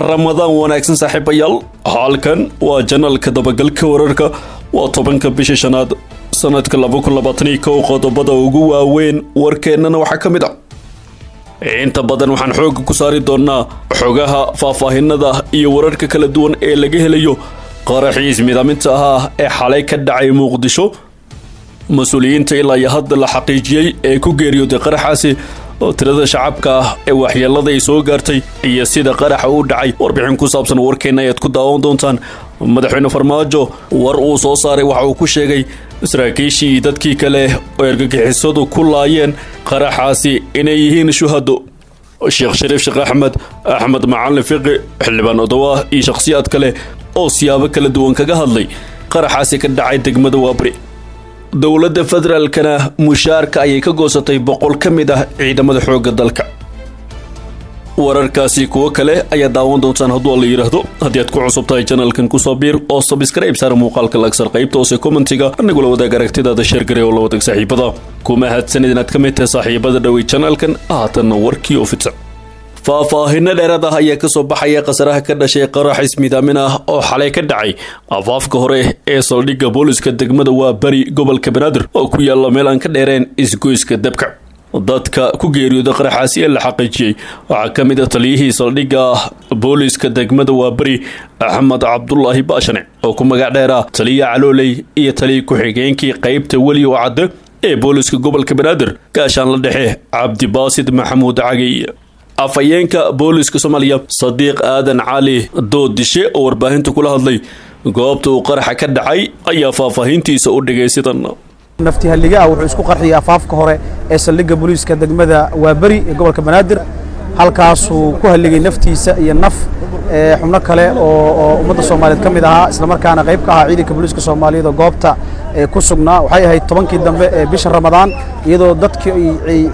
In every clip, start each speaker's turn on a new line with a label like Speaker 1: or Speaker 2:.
Speaker 1: ramadaan wanaagsan saaxiibayaal halkan waa janalka dabagalka wararka waa tobanka bisha shanaad sanadka laba kun labaataniyo kow qodobada ugu waaweyn warkeennana waxaa ka mid ah inta badan waxaan xoogga ku saari doonaa xogaha faahfaahinada iyo wararka kala duwan ee laga helayo qaraxii ismidaaminta ahaa ee xalay ka dhacay muqdisho mas-uuliyiinta ilaa iyo hadda la xaqiijiyey ee ku geeriyooday qaraxaasi oo tirada shacabka ah ee waxyeelada ay soo gaartay iyo sida qaraxa u dhacay warbixin ku saabsan warkeenna ayaad ku daawan doontaan madaxweyne farmaajo war uu soo saaray waxa uu ku sheegay saraakiishii dadkii kale oo ergagixisadu ku laayeen qaraxaasi inay yihiin shuhado sheekh shariif sheekh axmed axmed macalin fiqi xildhibaan odowa iyo shakhsiyaad kale oo siyaabo kala duwan kaga hadlay qaraxaasi ka dhacay degmada waabri dowladda federaalkana mushaarka ayay ka goosatay boqol ka mid ah ciidamada xoogga dalka wararkaasi kuwo kale ayaa daawan doontaan hadduu la yidhaahdo haddii aad ku cusub tahay janalkan kusoo biir oo sabskrayb saar muuqaalka lagsar qaybta hoose kommentiga anigula wadaag aragtidaada sheergare oo la wadaag saaxiibada kuma hadsanid inaad ka mid tahay saaxiibada dhowey janalkan haatanna warkii oo fidsan faahfaahinno dheeraad ah ayaa kasoo baxaya khasaraha ka dhashay qarax ismidaamin ah oo xalay ka dhacay afaafka hore ee saldhigga booliska degmada waa beri gobolka banaadir oo ku yaalla meel aan ka dheereen isgoyska dabka dadka ku geeriyooda qaraxaasi ee la xaqiijiyey waxaa ka mid a taliyihii saldhigga booliska degmada waa beri axmed cabdulaahi baashane oo ku magac dheera taliya calooley iyo taliya ku-xigeenkii qaybta weli oo cadde ee booliska gobolka banaadir gaashaan la dhexe cabdibaasid maxamuud cagey afhayeenka booliska soomaaliya sadiiq aadan cali doodishe oo warbaahinta kula hadlay goobta uu qaraxa ka dhacay ayaa faahfaahintiisa u dhigay sidan
Speaker 2: naftihalliga ah wuxuu isku qarxiyey afaafka hore ee saldhigga booliiska degmada waaberi ee gobolka banaadir halkaasuu ku halligay naftiisa iyo naf xubno kale oo ummadda soomaaliyeed ka mid ahaa islamarkaana qayb ka ahaa ciidanka booliiska soomaaliyeed oo goobta ku sugnaa waxay ahayd tobankii dambe ee bisha ramadaan iyadoo dadkii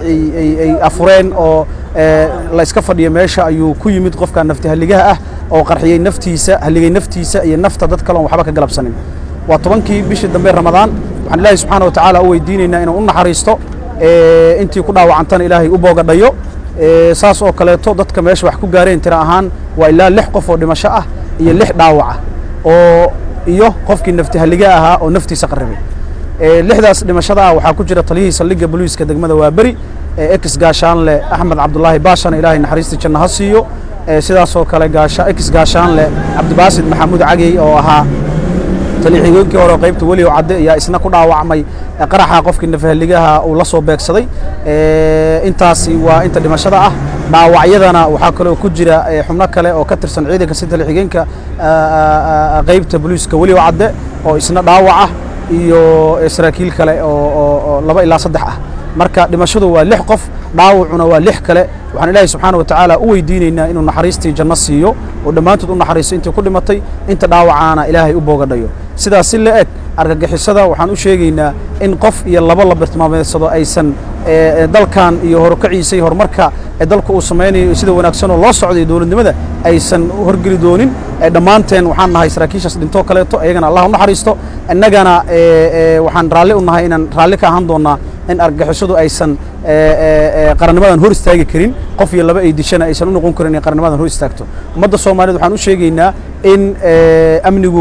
Speaker 2: ay afureen oo la iska fadhiyo meesha ayuu ku yimid qofka naftihalligaha ah oo qarxiyey naftiisa halligay naftiisa iyo nafta dad kale oon waxba ka galabsanin waa tobankii bishii dambe ramadaan waxaan ilaahay subxaana wa tacaala u weydiinaynaa inuu u naxariisto intii ku dhaawacantana ilaahay u boogadhayo saas oo kaleeto dadka meesha wax ku gaareen tira ahaan waa ilaa lix qof oo dhimasho ah iyo lix dhaawac ah oo iyo qofkii naftihalliga ahaa oo naftiisa qarribay lixdaas dhimashada ah waxaa ku jira taliyihii saldhigga boliiska degmada waaberi ex gaashaanle axmed cabdulaahi baashana ilaahay naxariista janno ha siiyo sidaasoo kale ex gaashaanle cabdibaasid maxamuud cagey oo ahaa taliixigooyinkii hore qaybta weli oo cadde ayaa isna ku dhaawacmay qaraxa qofkii nafahaligaha uu la soo beegsaday intaasi waa inta dhimashada ah dhaawacyadana waxaa kaloo ku jira xubno kale oo ka tirsan ciidanka si taliixigeenka qaybta boliiska weli oo cadde oo isna dhaawac ah iyo saraakiil kale oo laba ilaa saddex ah marka dhimashadu waa lix qof dhaawacuna waa lix kale waxaan ilaahay subxaana wa tacaala u weydiinaynaa inuu naxariistii janno siiyo oo dhammaantood u naxariisto intii ku dhimatay inta dhaawacaana ilaahay u boogadhayo sidaas si la eg argagixisada waxaan u sheegaynaa in qof iyo laba la bartilmaameedsado aysan dalkan iyo horukaciisa iyo horumarka dalku uu samaynayo sida wanaagsan oo loo socday dowladnimada aysan horgeli doonin dhammaanteen waxaan nahay saraakiishaas dhintoo kaleeto iyagana allah u naxariisto innagana waxaan raalli u nahay inaan raalli ka ahaan doonnaa in argagixisadu aysan qarannimadan hor istaagi karin qof iyo laba ay dishana aysan u noqon karin inay qarannimadan hor istaagto ummadda soomaaliyeed waxaan u sheegaynaa in amnigu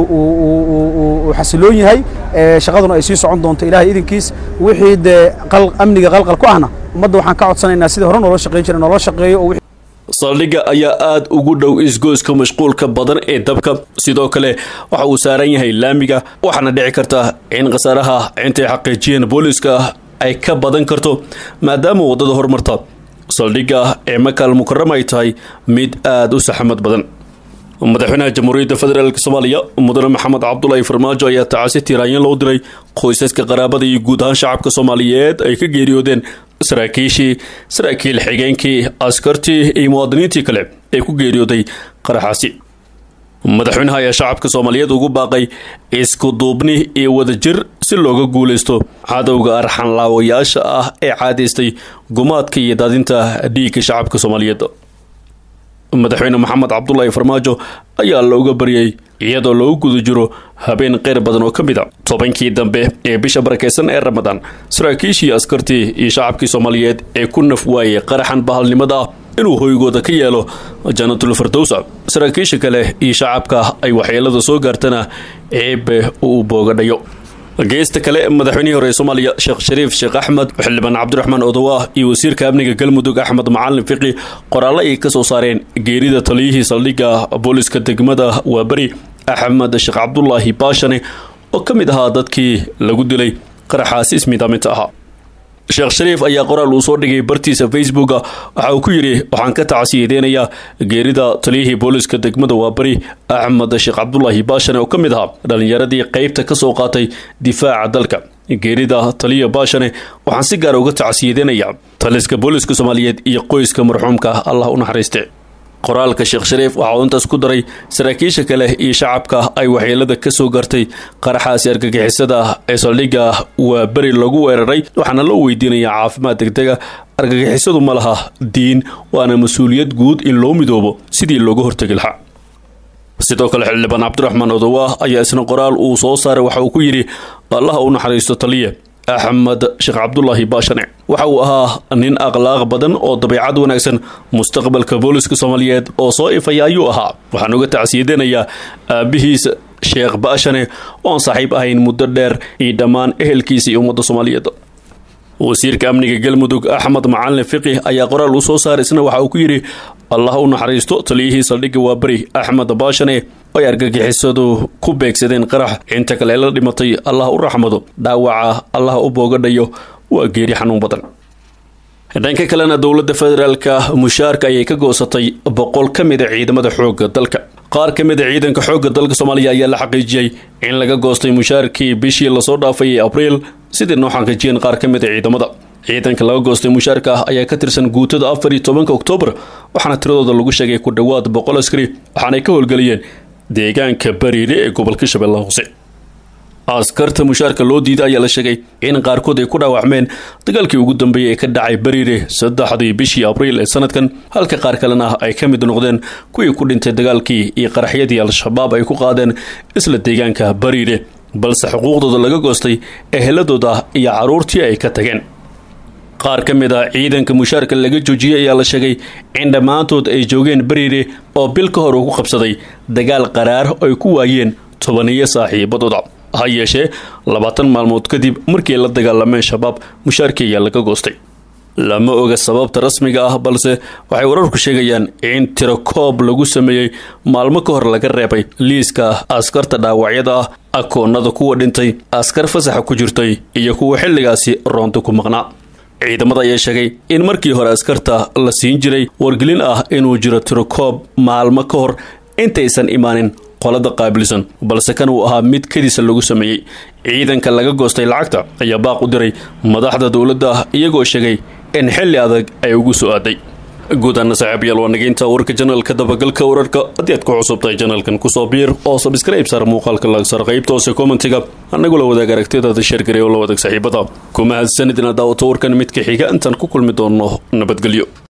Speaker 2: uu xasiloon yahay shaqaduna ay sii socon doonto ilaahay idinkiis wixii dee amniga qalqal ku ahna ummadda waxaan ka codsanaynaa sidii hore noola shaqayn jiray noola shaqeeyo oo
Speaker 1: saldhigga ayaa aada ugu dhow isgoyska mashquulka badan ee dabka sidoo kale waxa uu saaran yahay laamiga waxaana dhici karta in khasaaraha intay xaqiijiyeen booliiska ay ka badan karto maadaama waddada horumarta saldhigga ee makaal mukarama ay tahay mid aada u saxmad badan madaxweynaha jamhuuriyadda federaalk soomaaliya mudane maxamed cabdulaahi farmaajo ayaa tacasi tiiraanyan loo diray qoysaska qaraabada iyo guud ahaan shacabka soomaaliyeed ay ka geeriyoodeen saraakiishii saraakiil xigeenkii askartii iyo muwaadiniintii kale ee ku geeriyooday qaraxaasi madaxweynaha ayaa shacabka soomaaliyeed ugu baaqay isku duubni iyo wadajir si looga guulaysto cadowga arxanlaawayaasha ah ee caadaystay gumaadka iyo daadinta dhiigga shacabka soomaaliyeed madaxweyne maxamed cabdulaahi farmaajo ayaa looga baryay iyadoo loogu guda jiro habeen qeyr badan oo ka mid a tobankii dambe ee bisha barakeysan ee ramadaan saraakiishii askartii iyo shacabkii soomaaliyeed ee ku naf waayey qaraxan bahalnimada ah inuu hoygooda ka yeelo janatul firdowsa saraakiisha kale iyo shacabka ay waxyeelada soo gaartana ceebe uu boogadhayo geesta kale madaxweynihii hore ee soomaaliya sheekh shariif sheekh axmed xildhibaan cabdiraxmaan odowaah iyo wasiirka amniga galmudug axmed macalin fiqi qoraallo ay ka soo saareen geerida taliyihii saldhigga booliska degmada waaberi axmed sheekh cabdulaahi baashane oo ka mid ahaa dadkii lagu dilay qaraxaasi ismidaaminta ahaa sheekh shariif ayaa qoraal uu soo dhigay bartiisa facebooka waxa uu ku yidhi waxaan ka tacsiyadeynayaa geerida taliyihii booliska degmada waaberi axmed sheekh cabdulaahi baashane oo ka mid ahaa dhallinyaradii qeybta ka soo qaatay difaaca dalka geerida taliya baashane waxaan si gaara uga tacsiyadeynayaa taliska booliska soomaaliyeed iyo qoyska marxuumka allah u naxariiste qoraalka sheekh shariif waxa uu intaas ku daray saraakiisha kale iyo shacabka ay waxyeelada ka soo gartay qaraxaasi argagixisada ee saldhigga waa beri lagu weeraray waxaana loo weydiinayaa caafimaad degdega argagixisadu ma laha diin waana mas-uuliyad guud in loo midoobo sidii looga hortegi lahaa sidoo kale xildhibaan cabdiraxmaan odowaah ayaa isna qoraal uu soo saaray waxa uu ku yidhi allaha u naxariisto taliye axmed sheekh cabdulaahi baashane waxa uu ahaa nin akhlaaq badan oo dabeicad wanaagsan mustaqbalka booliska soomaaliyeed oo soo ifaya ayuu ahaa waxaan uga tacsiyadeynayaa aabihiisa sheekh baashane oon saaxiib ahayn muddo dheer iyo dhammaan ehelkiisa iyo ummadda soomaaliyeed wasiirka amniga galmudug axmed macalin fiqi ayaa qoraal uu soo saaray isna waxa uu ku yidhi allah u naxariisto taliyihii saldhigga waaberi axmed baashane ay argagixisadu ku beegsadeen qarax inta kale la dhimatay allah u raxmado dhaawaca allah u boogadhayo waa geeri xanuun badan dhanka kalena dowladda federaalka mushaarka ayay ka goosatay boqol ka mid a ciidamada xoogga dalka qaar ka mid a ciidanka xoogga dalka soomaaliya ayaa la xaqiijiyey in laga goostay mushaarkii bishii lasoo dhaafay ee abriil sidii noo xaqiijiyeen qaar ka mid a ciidamada ciidanka laga goostay mushaarka ah ayaa ka tirsan guutada afar iyo tobanka oktoobar waxaana tiradooda lagu sheegay ku dhowaad boqol askari waxaanay ka howlgeliyeen deegaanka bariire ee gobolka shabeellaha hoose askarta mushaarka loo diiday ayaa la sheegay in qaarkood ay ku dhaawacmeen dagaalkii ugu dambeeyey ee ka dhacay bariire saddexdii bishii abriil ee sanadkan halka qaar kalena ay ka mid noqdeen kuwii ku dhintay dagaalkii iyo qaraxyadii al-shabaab ay ku qaadeen isla deegaanka bariire balse xuquuqdooda laga goostay eheladooda iyo carruurtii ay ka tageen qaar ka mid ah ciidanka mushaarka laga joojiyey ayaa la sheegay in dhammaantood ay joogeen bariire oo bil ka hor uu ku qabsaday dagaal qaraar ay ku waayeen tobaniyo saaxiibadooda ha yeeshee labaatan maalmood kadib markii la dagaalameen shabaab mushaarkii ayaa laga goostay lama oga sababta rasmiga ah balse waxay wararku sheegayaan in tirakoob lagu sameeyey maalmo ka hor laga reebay liiska askarta dhaawacyada ah akoonada kuwa dhintay askar fasaxa ku jirtay iyo kuwa xilligaasi roonta ku maqnaa ciidamada ayaa sheegay in markii hore askarta la siin jiray wargelin ah inuu jiro tirakoob maalmo ka hor intaysan imaanin qolada qaabilsan balse kan uu ahaa mid kadiisa lagu sameeyey ciidanka laga goostay lacagta ayaa baaq u diray madaxda dowladda iyagoo sheegay in xilli adag ay ugu soo aaday guud ahaana saaxiibayaal waa nageynta warka janalka dabagalka wararka haddii aad ku cusubtahay janalkan kusoo biir oo sabskrayb saar muuqaalka lagsar qaybta hoose kommentiga annagula wadaag aragtidaada sheergaray oo la wadaag saaxiibada kuma hadsanid inaad daawato warkan midka xiga intaan ku kulmi doonno nabadgelyo